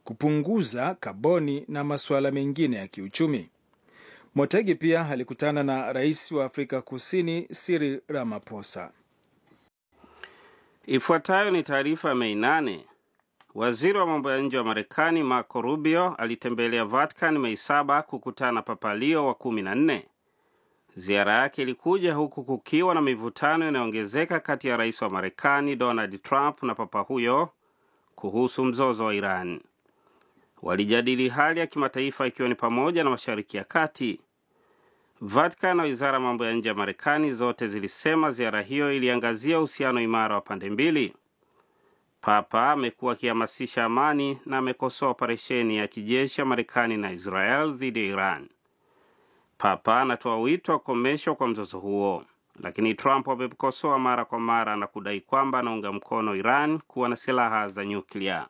kupunguza kaboni na masuala mengine ya kiuchumi. Motegi pia alikutana na rais wa Afrika Kusini Cyril Ramaphosa. Ifuatayo ni taarifa ya Mei nane. Waziri wa mambo ya nje wa Marekani Marco Rubio alitembelea Vatican Mei saba kukutana na Papa Leo wa kumi na nne. Ziara yake ilikuja huku kukiwa na mivutano inayoongezeka kati ya rais wa Marekani Donald Trump na papa huyo kuhusu mzozo wa Iran. Walijadili hali ya kimataifa ikiwa ni pamoja na Mashariki ya Kati. Vatican na wizara ya mambo ya nje ya Marekani zote zilisema ziara hiyo iliangazia uhusiano imara wa pande mbili. Papa amekuwa akihamasisha amani na amekosoa operesheni ya kijeshi ya Marekani na Israel dhidi ya Iran. Papa anatoa wito wa kukomeshwa kwa mzozo huo, lakini Trump amemkosoa mara kwa mara na kudai kwamba anaunga mkono Iran kuwa na silaha za nyuklia.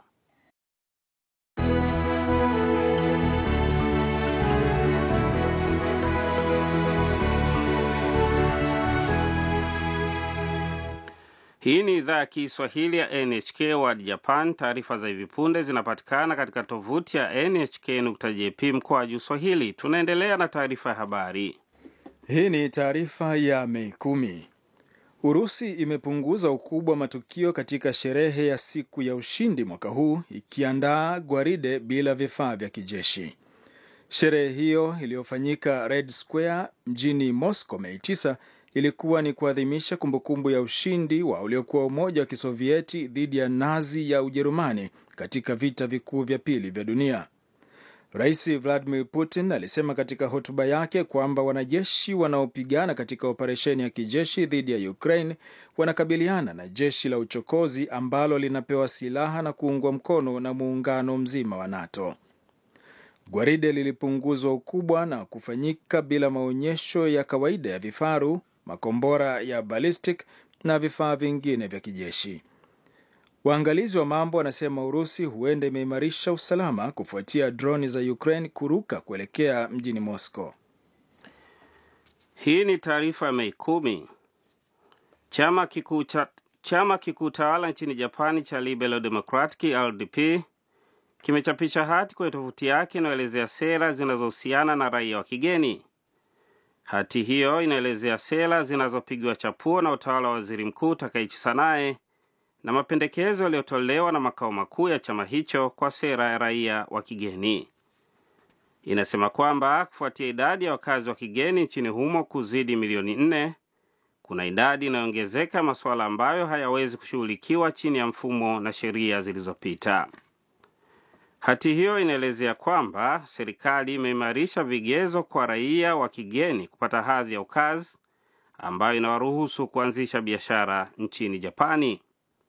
Hii ni idhaa ya Kiswahili ya NHK World Japan. Taarifa za hivi punde zinapatikana katika tovuti ya nhk.jp mkoa juu Swahili. Tunaendelea na taarifa ya habari. Hii ni taarifa ya Mei kumi. Urusi imepunguza ukubwa wa matukio katika sherehe ya siku ya ushindi mwaka huu ikiandaa gwaride bila vifaa vya kijeshi. Sherehe hiyo iliyofanyika Red Square mjini Moscow Mei 9 ilikuwa ni kuadhimisha kumbukumbu ya ushindi wa uliokuwa Umoja wa Kisovieti dhidi ya Nazi ya Ujerumani katika vita vikuu vya pili vya dunia. Rais Vladimir Putin alisema katika hotuba yake kwamba wanajeshi wanaopigana katika operesheni ya kijeshi dhidi ya Ukraine wanakabiliana na jeshi la uchokozi ambalo linapewa silaha na kuungwa mkono na muungano mzima wa NATO. Gwaride lilipunguzwa ukubwa na kufanyika bila maonyesho ya kawaida ya vifaru, makombora ya ballistic na vifaa vingine vya kijeshi. Waangalizi wa mambo wanasema Urusi huenda imeimarisha usalama kufuatia droni za Ukraine kuruka kuelekea mjini Moscow. Hii ni taarifa ya Mei kumi. Chama kikuu cha chama kikuu tawala nchini Japani cha Liberal Democratic LDP kimechapisha hati kwenye tovuti yake inayoelezea sera zinazohusiana na raia wa kigeni. Hati hiyo inaelezea sera zinazopigwa chapuo na utawala wa waziri mkuu Takaichi Sanae na mapendekezo yaliyotolewa na makao makuu ya chama hicho kwa sera ya raia wa kigeni. Inasema kwamba kufuatia idadi ya wakazi wa kigeni nchini humo kuzidi milioni nne, kuna idadi inayoongezeka masuala ambayo hayawezi kushughulikiwa chini ya mfumo na sheria zilizopita. Hati hiyo inaelezea kwamba serikali imeimarisha vigezo kwa raia wa kigeni kupata hadhi ya ukazi ambayo inawaruhusu kuanzisha biashara nchini Japani.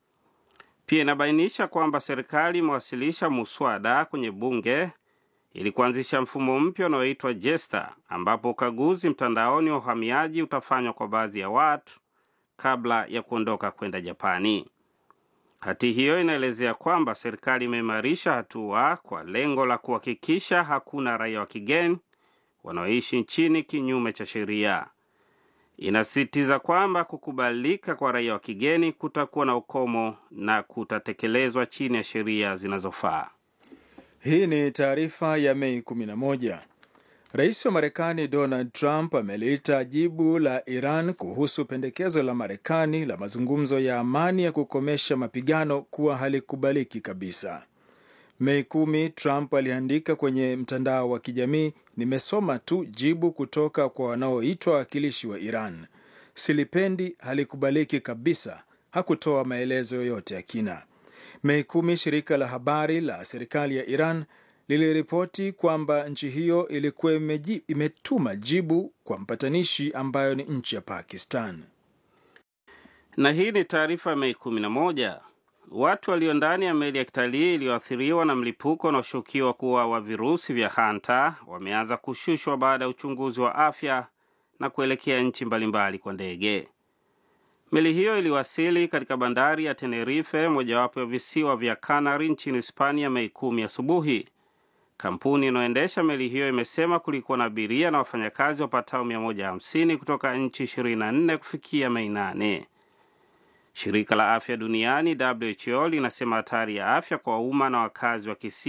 Pia inabainisha kwamba serikali imewasilisha muswada kwenye bunge ili kuanzisha mfumo mpya unaoitwa JESTA, ambapo ukaguzi mtandaoni wa uhamiaji utafanywa kwa baadhi ya watu kabla ya kuondoka kwenda Japani. Hati hiyo inaelezea kwamba serikali imeimarisha hatua kwa lengo la kuhakikisha hakuna raia wa kigeni wanaoishi nchini kinyume cha sheria. Inasisitiza kwamba kukubalika kwa raia wa kigeni kutakuwa na ukomo na kutatekelezwa chini ya sheria zinazofaa. Hii ni taarifa ya Mei 11. Rais wa Marekani Donald Trump ameliita jibu la Iran kuhusu pendekezo la Marekani la mazungumzo ya amani ya kukomesha mapigano kuwa halikubaliki kabisa. Mei kumi, Trump aliandika kwenye mtandao wa kijamii, nimesoma tu jibu kutoka kwa wanaoitwa wawakilishi wa Iran. Silipendi, halikubaliki kabisa. Hakutoa maelezo yoyote ya kina. Mei kumi, shirika la habari la serikali ya Iran liliripoti kwamba nchi hiyo ilikuwa imeji, imetuma jibu kwa mpatanishi ambayo ni nchi ya Pakistan. Na hii ni taarifa Mei 11. Watu walio ndani ya meli ya kitalii iliyoathiriwa na mlipuko unaoshukiwa kuwa wa virusi vya hanta wameanza kushushwa baada ya uchunguzi wa afya na kuelekea nchi mbalimbali kwa ndege. Meli hiyo iliwasili katika bandari ya Tenerife, mojawapo ya visiwa vya Canary nchini Hispania, Mei kumi asubuhi. Kampuni inayoendesha meli hiyo imesema kulikuwa na abiria na wafanyakazi wapatao 150 kutoka nchi 24 kufikia Mei 8. Shirika la afya duniani WHO linasema hatari ya afya kwa umma na wakazi wa kisi